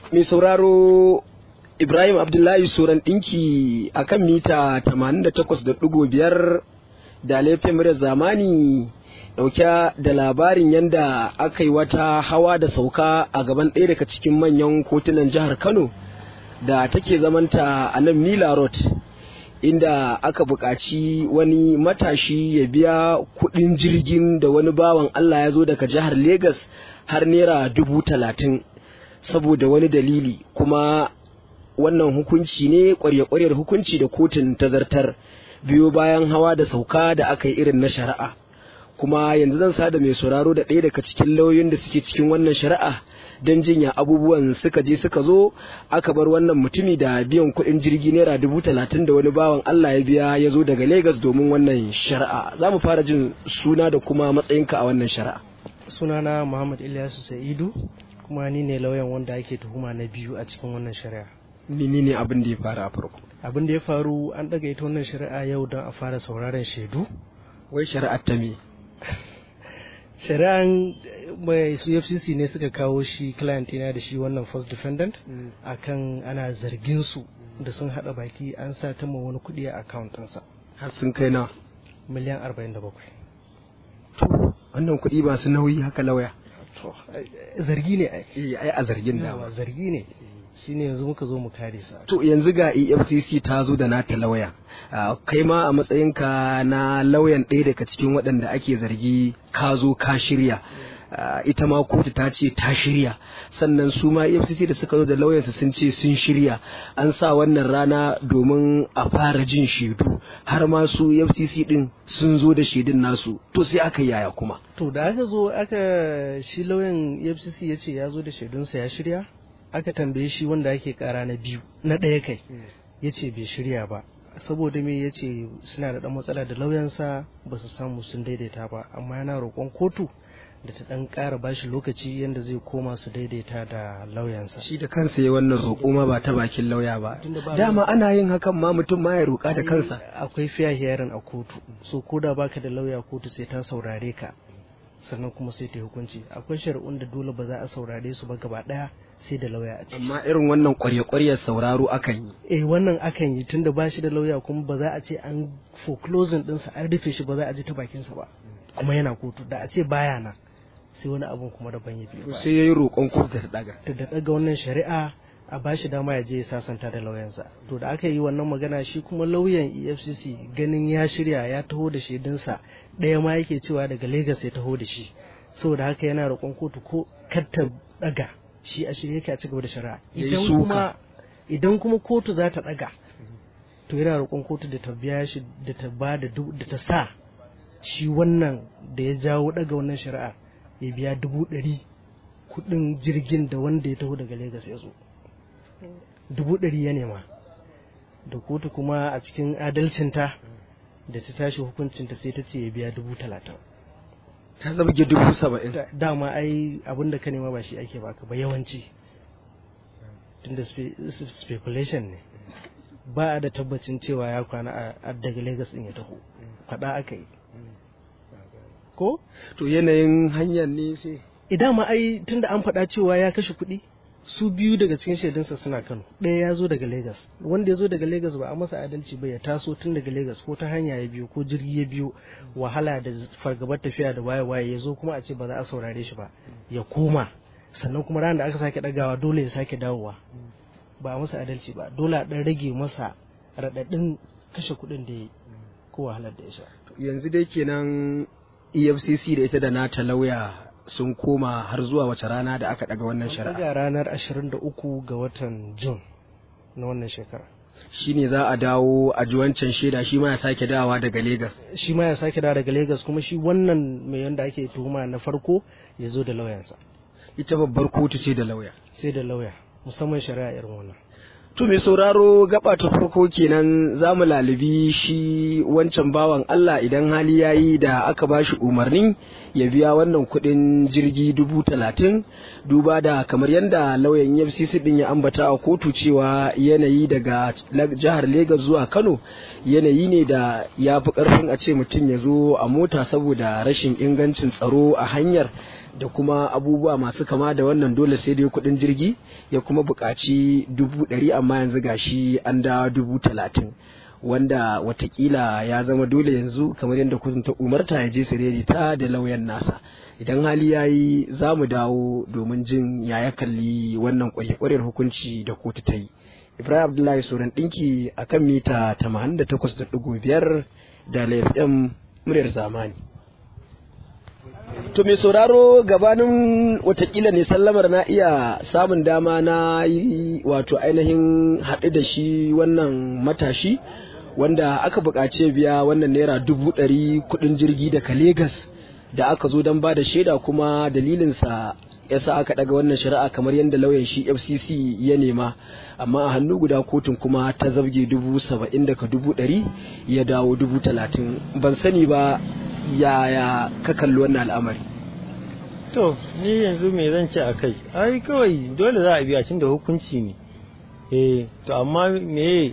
mai sauraro Ibrahim Abdullahi Suran ɗinki a kan mita 88.5 da laifin murar zamani ɗauke da labarin yadda aka yi wata hawa da sauka a gaban ɗaya daga cikin manyan kotunan jihar Kano da take zamanta a nan Mila Road inda aka buƙaci wani matashi ya biya kuɗin jirgin da wani bawan Allah ya zo daga jihar Legas har naira dubu talatin saboda wani dalili kuma wannan hukunci ne ƙwarya-ƙwaryar hukunci da kotun ta zartar biyo bayan hawa da sauka da aka yi irin na shari'a kuma yanzu zan sada mai sauraro da ɗaya daga cikin lauyoyin da suke cikin wannan shari'a don jinya abubuwan suka je suka zo aka bar wannan mutumi da biyan kuɗin jirgi naira dubu talatin da wani bawan Allah ya biya ya zo daga Legas domin wannan shari'a za mu fara jin suna da kuma matsayinka a wannan shari'a sunana Muhammad Ilyasu Sa'idu kuma ni ne lauyan wanda ake tuhuma na biyu a cikin wannan shari'a menene abin da ya faru a farko abin da ya faru an daga ita wannan shari'a yau don a fara sauraron shaidu wai shari'ar ta me shari'an mai su fcc ne suka kawo shi client na da shi wannan first defendant akan ana zargin su da sun hada baki an sa ta ma wani kudi a accountansa har sun kai na miliyan 47 wannan kuɗi ba su nauyi haka lauya to zargi ne ai eh ai a zargin da Yawa, zargi ne shine yanzu muka zo mu kare sa to yanzu ga EFCC ta zo da nata lauya Ah, kai ma a matsayinka na lauyan ɗaya daga cikin waɗanda ake zargi ka zo ka shirya Ah, ita ma kotu ta ce ta shirya sannan su ma EFCC da suka zo da lauyansu sun ce sun shirya an sa wannan rana domin a fara jin shaidu har ma su EFCC din sun zo da shaidun nasu to sai aka yi yaya kuma to da aka zo aka shi lauyan efcc ya ce ya zo da shaidunsa ya shirya aka tambaye shi wanda ake kara na biyu na ɗaya kai ya ce bai shirya ba saboda me ya ce suna da ɗan matsala da lauyansa ba su samu sun daidaita ba amma yana roƙon kotu da ta ɗan ƙara bashi lokaci yadda zai koma su daidaita da lauyansa shi da kansa ya wannan roƙo ma ba ta bakin lauya ba Tunda ba dama ana yin hakan ma mutum ma ya roƙa da kansa akwai fair hearing a kotu so ko da baka da lauya kotu sai ta saurare ka sannan kuma sai ta yi hukunci akwai shari'un da dole ba za a saurare su ba gaba daya sai da lauya a ciki amma irin wannan ƙwarya-ƙwaryar sauraro akan yi eh wannan akan yi tunda ba shi da lauya kuma ba za a ce an foreclosing dinsa an rufe shi ba za a ji ta bakinsa ba kuma yana kotu da a ce baya nan sai wani abun kuma daban ya biyo to baya. sai yayi roƙon kotu ta daga ta da daga wannan shari'a a ba shi dama ya je ya sasanta da lauyansa to da aka yi wannan magana shi kuma lauyan efcc ganin ya shirya ya taho da shaidunsa ɗaya ma yake cewa daga lagos ya taho da shi saboda haka yana roƙon kotu ko kar ta daga shi a shirye yake a cigaba da shari'a Ya yi idan suka. kuma idan kuma kotu za ta daga to yana roƙon kotu da ta biya shi da ta ba da du- da ta sa shi wannan da ya jawo daga wannan shari'a ya biya dubu ɗari kuɗin jirgin da wanda ya taho daga Legas ya zo dubu ɗari ya nema da kotu kuma a cikin adalcinta da ta tashi hukuncinta sai ta ce ya biya dubu talatin ta zabge dubu saba'in Da- dama ai abin da ka nema ba shi ake baka ba yawanci tunda spe- speculation ne ba a da tabbacin cewa ya kwana a- a daga Legas din ya taho faɗa aka yi ko to yanayin hanyar ne sai idan ma ai tunda an faɗa cewa ya kashe kuɗi su biyu daga cikin shaidunsa suna Kano ɗaya ya zo daga Legas wanda ya zo daga Legas ba a masa adalci ba ya taso tun daga Legas ko ta hanya ya biyo ko jirgi ya biyo wahala da fargabar tafiya da waye waye ya zo kuma a ce ba za a saurare shi ba ya koma sannan kuma ranar da aka sake ɗagawa dole ya sake dawowa ba a masa adalci ba dole a ɗan rage masa raɗaɗin kashe kuɗin da ya yi ko wahalar da ya sha yanzu dai kenan efcc da ita da nata lauya sun koma har zuwa wace rana da aka daga wannan shari'a daga ranar 23 ga watan Jun na wannan shekara shine za a dawo a ji wancan shaida shi ma ya sake dawowa daga Legas. shi ma ya sake dawo daga Legas kuma shi wannan mai yanda ake tuhuma na farko ya zo da lauyansa ita babbar kotu ce da lauya sai da lauya musamman shari'a irin wannan To mai sauraro gaba ta farko kenan za mu lalubi shi wancan bawan Allah idan hali ya yi da aka ba shi umarni ya biya wannan kuɗin jirgi dubu talatin duba da kamar yadda lauyan FCC din ya ambata a kotu cewa yanayi daga jihar Legas zuwa Kano yanayi ne da ya fi ƙarfin a ce mutum ya zo a mota saboda rashin ingancin tsaro a hanyar da kuma abubuwa masu kama da wannan dole sai dai kuɗin jirgi ya kuma buƙaci dubu ɗari amma yanzu gashi an da dubu talatin wanda watakila ya zama dole yanzu kamar yadda kotun ta umarta ya je sireri ta da lauyan nasa idan hali ya yi za mu dawo domin jin ya ya kalli wannan kwarekwarar hukunci da kotu ta yi ibrahim abdullahi sauran ɗinki a kan mita 88.5 da laifin muryar zamani to mai sauraro gabanin watakila ne sallamar na iya samun dama na yi wato ainihin haɗu da shi wannan matashi wanda aka buƙaci biya wannan naira dubu ɗari kuɗin jirgi daga Legas da aka zo don ba da shaida kuma dalilinsa ya sa aka ɗaga wannan shari'a kamar yadda lauyan shi FCC ya nema amma a hannu guda kotun kuma ta zabge dubu saba'in daga dubu ɗari ya dawo dubu talatin ban sani ba yaya ka kalli wannan al'amari to ni yanzu me zan ce a kai ai kawai dole za a biya tun da hukunci ne eh to amma me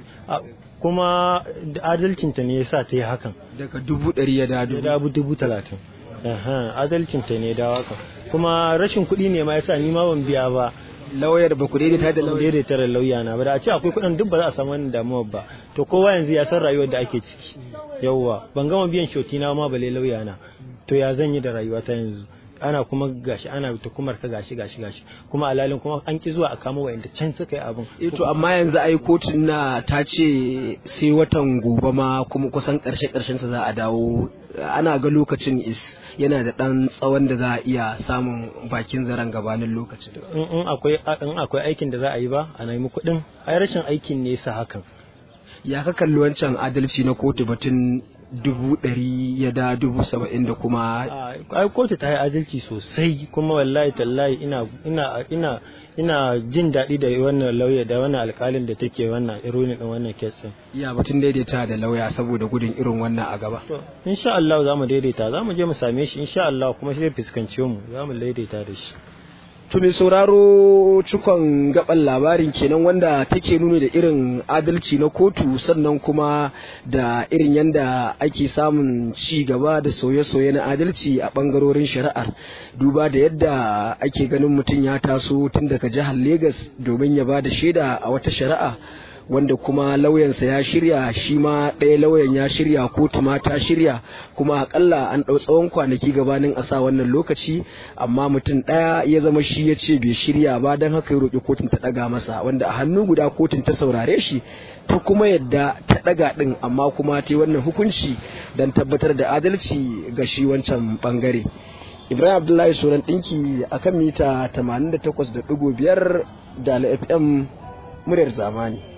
kuma adalcinta ne ya sa ta yi hakan daga dubu ɗari ya dawo ya dawo dubu talatin adalcinta ne ya dawo hakan kuma rashin kuɗi ne ma ya sa ni ma ban biya ba lauyar ba ku daidaita da lauya daidaita da lauya na ba da a ce akwai kuɗin duk ba za a samu wannan damuwar ba to kowa yanzu ya san rayuwar da ake ciki yawwa ban gama biyan shoti na ma bale lauya na to ya zan yi da rayuwa ta yanzu ana kuma gashi ana tukumar ka gashi gashi gashi kuma alalin kuma an ki zuwa a kama wa'anda can suka yi abin eh to amma yanzu ai kotun na ta ce sai watan gobe ma kuma kusan karshe karshen sa za a dawo ana ga lokacin is yana da dan tsawon da za a iya samun bakin zaren gabanin lokacin in akwai in akwai aikin da za a yi ba a nemi kuɗin ai rashin aikin ne sa hakan ya ka kalli wancan adalci na kotu batun dubu ɗari ya da dubu saba'in da kuma ai kotu ta yi adalci sosai kuma wallahi tallahi ina ina ina ina jin daɗi da wannan lauya da wannan alƙalin da take wannan ironin din wannan kes ya batun daidaita da lauya saboda gudun irin wannan a gaba to insha Allah za mu daidaita za mu je mu same shi insha Allah kuma shi zai fuskance mu za mu daidaita da shi To mai sauraro cikon gaban labarin kenan wanda take nuna da irin adalci na kotu sannan kuma da irin yadda ake samun ci gaba da sauye-sauye na adalci a bangarorin shari'ar duba da yadda ake ganin mutum ya taso tun daga jihar Legas domin ya ba da shaida a wata shari'a wanda kuma lauyansa ya shirya shi ma ɗaya lauyan ya shirya kotu ma ta shirya kuma akalla an ɗau tsawon kwanaki gabanin a sa wannan lokaci amma mutum ɗaya ya zama shi ya ce bai shirya ba don haka ya roƙi kotun ta ɗaga masa wanda a hannu guda kotun ta saurare shi ta kuma yadda ta ɗaga ɗin amma kuma ta yi wannan hukunci don tabbatar da adalci ga shi wancan ɓangare. Ibrahim Abdullahi Soran ɗinki akan mita 88.5 da FM muryar zamani.